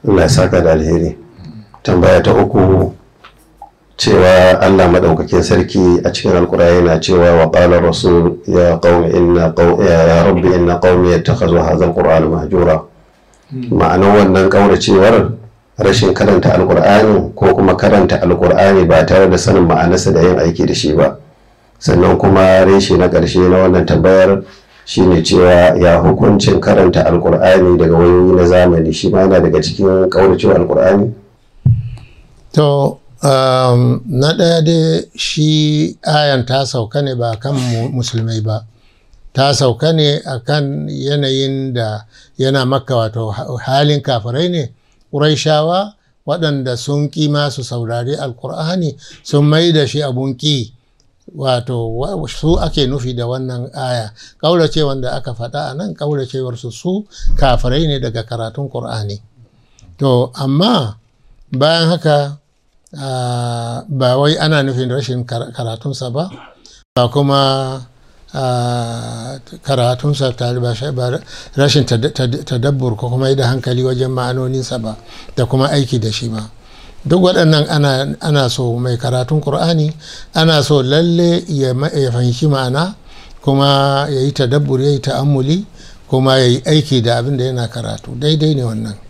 Allah ya saka da alheri tambaya ta uku cewa Allah madaukakin sarki a cikin alkur'ani yana cewa wa qala rasul ya qaumi inna qaw ya rabbi inna qaumi yattakhadhu hadha alqur'ana mahjura ma'anar wannan kauracewar rashin karanta alkur'ani ko kuma karanta alkur'ani ba tare da sanin ma'anarsa da yin aiki da shi ba sannan kuma reshe na ƙarshe na wannan tambayar shine cewa ya hukuncin karanta alkur'ani daga wayoyi na zamani shi ma yana daga cikin kauracewa alkur'ani to um, na ɗaya dai shi ayan ta sauka ne ba kan musulmai ba ta sauka ne a kan yanayin da yana maka wato halin kafirai ne ƙuraishawa waɗanda sun ƙi masu saurari alkur'ani sun mai da shi abun ƙi wato su ake nufi da wannan aya ƙaurace wanda aka faɗa a nan ƙauracewarsu su kafirai ne daga karatun ƙur'ani to amma bayan haka ba wai ana nufin rashin karatunsa ba ba kuma karatunsa ba rashin tadabbur ko kuma yi da hankali wajen ma'anoninsa ba da kuma aiki da shi ba duk waɗannan ana so mai karatun ƙur'ani ana so lalle ya fahimci ma'ana kuma ya yi tadabbur ya yi ta'ammuli kuma ya yi aiki da abin da yana karatu daidai ne wannan